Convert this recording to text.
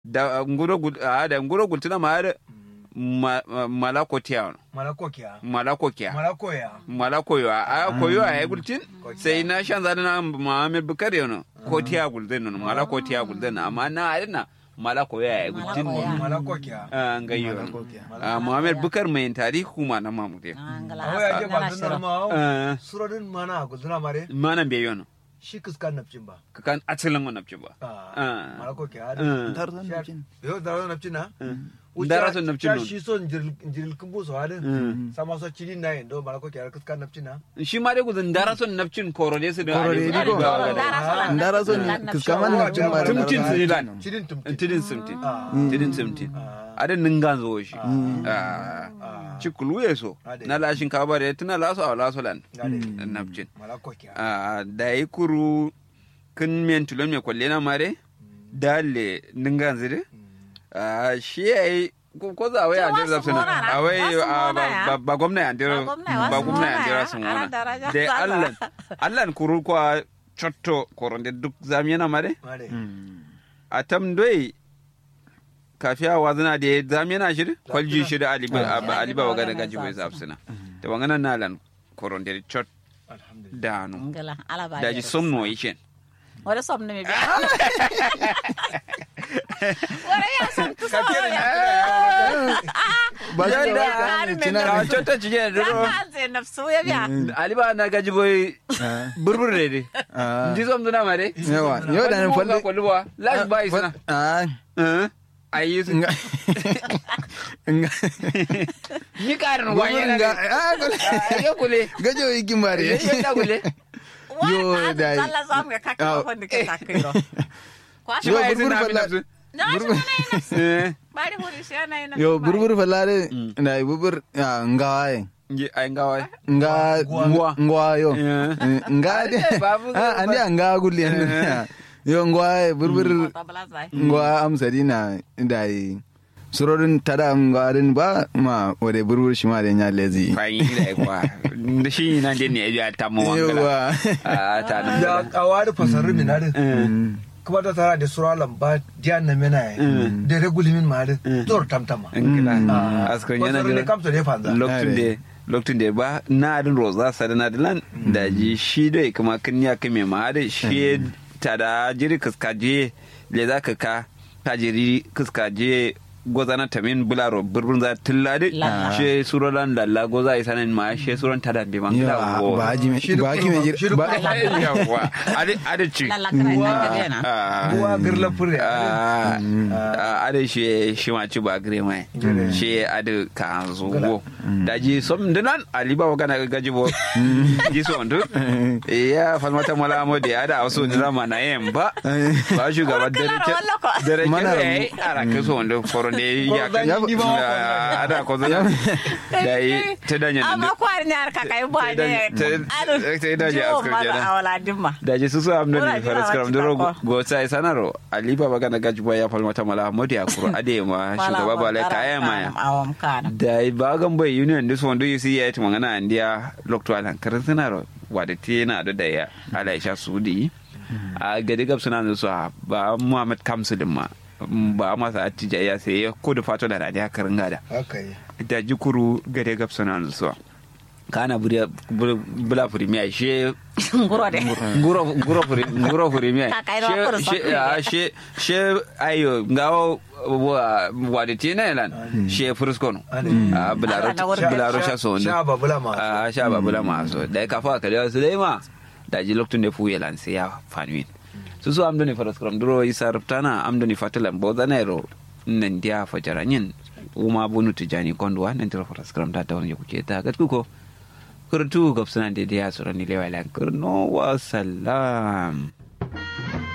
da nguro gul a da nguro gultuna ma da ma- ma- malako tiya malakokiya malako kiya malakoya malako yo a koyo a gultin sai na shan zada na Muhammad Bukar yono ko tiya gulden no malako tiya gulden amma na adina malako ya gultin Malako ya. malakokiya an gayyo Malakokiya. a Muhammad Bukar mai tarihi kuma na mamude angala awa ya je ngala ba shiro ma Eh. surodin mana guduna mare manan be yono shi kiskan nafcin ba kan asalin wannan ba Ah, Ah. malakokiya Eh. Tarzan nafcin. yo daro nafcin na Dara son nafcin nun. shi son jiril kumbu so hadin sama so cili na yin do malakokiya kiskan nafcin na shi ma dai gudun dara son nafcin korode su da Korode Ali- ni ko. Ali Bawa Dara Gada. son Ndara so nafcin, ni nafcin. kiskaman na cin ba Tumcin su lan cilin tumtin tidin simtin Ah. tidin simtin adin ningan zo shi Ah. ci kulu ya so Ade. na lashin kaba da tuna laso a laso lan Gade. nafcin malakokiya Ah, da yi kuru kin men tulon me kwalle na mare dalle ningan zire Ah, shi yayi ko ko za wai Cewa an dira su zafsuna mona na, a wai wasu ah, mona ba- ya. ba- ba gwamna an dira Ba gwamna, ba wasu gwamna an mona dira ya, sun ana wona daraja da sallah. allan allan kuru kwa chotto koronde duk zamiyana mare mare a tam doi kafiya wazina da ya zamiyana shi kwalji shi da aliba aliba waga da gaji bai zafsuna da wangana nalan koronde chot alhamdulillah danu ngala ala ba da ji somno yishen wala som ne mi bi wala ya som tu so ya ba shi Yanda- da wata cina ka ne. chota ci ne ya duro ka ze nafsu ya biya aliba na gaji bai Ah, burbur ne dai ah. ndi som duna mare yawa yau da nan falle kwalwa lash bai suna ah eh ayi su nga nga ni karin Gurbin wanye ga na ah kule ya kule gajo ikin bare ya ya kule Yo, wa dai. Allah zam ga ka Ah. ka ko ndike ta kiro kwa shi Yo, ba yi burbur suna falla- abin da na shi na yi nafsu su eh bari huri shi na yi nafsu yo burbur falare na bubur ngawaye nji ay ngawai nga Ngwa. ngwa yo Yeah. Eh, nga de Eh, babu- ah andi nga gulli yo ngwa burbur ta bala zai ngwa amsari na dai surorin tada ngwarin ba ma wade burbur shi ma da nya lezi fayin da kwa da shi nan dai ne ya ta mu wangala yawa a ta nan ya kawari fasarin minarin Mm. kuma ta tara da sura lamba diyan na mena ya da regulimin marin zor tamtama ngila Ah, askon yana fasarin ne da kamta ne fanza lokacin da lokacin da ba na adin roza sada na dilan da ji shi dai kuma kin ya kame ma da shi ta da jiri kaskaje le za ka ka ta jiri kaskaje gozana tamin bularo burbun za tillade Lalla. she surolan lalla goza isanin ma she suron tada be man yawa ba ji me ba ki me Shi jir duk ba yawa ade ade ci lalla kana ina ka dena Ah. buwa girla fure Ah, ah, ade shi shi ma ci ba gire mai shi ade ka zo go da ji som dinan ali ba gana gaji bo ji so ndu ya falmata mala mo de ada wasu ni rama na yen ba ba shugaba dare Wakilaro wallo ko. dare Mana- ke yayi ara ke so ndu koronde ya Koronde Ya- ni ba wa Ah, ada ko zan da yi ta danya amma ndu kwari ne har ka kai ba ne Ta- ta- ta yi daji Jiwo askar maza kenan. a wala dimma da ji susu amna Ura ne jira faras karam wacce duro kako. go sai sanaro ali baba gana gaji ya falma ta mala modi akuru ade ma shugaba ba lai kaya maya awam kana da ba gan bai union this one do you see ya tuma ngana andia lokto alan karin sanaro wada ti na da da ya alaisha sudi a gadi gab suna da su a ba muhammad kamsu din ma ba masa attija ya sai ya kudu fato da radiya karin gada haka yi da jikuru gade gab suna da su kana bula firimiya she nguro de nguro nguro furi nguro furi mi Ka kai ro kuru she sokuri. she she she ayo ngawo wa wa de tina lan she frusko no Ade. a bularo Ala na wurin bularo sha so sha ne babula ma a sha ba bula ma so da ka fa ka da su dai ma da ji loktun da fu yelan sai ya fanwin su su amdo ni faras kram duro isa ruptana amdo ni fatalan bo zanero nan dia fajaranyin uma bunu tijani kondwa nan tiro faras kram da ta wani kuke ta gat kuko kurtu gobsana de dia surani lewa lan kurno wa salam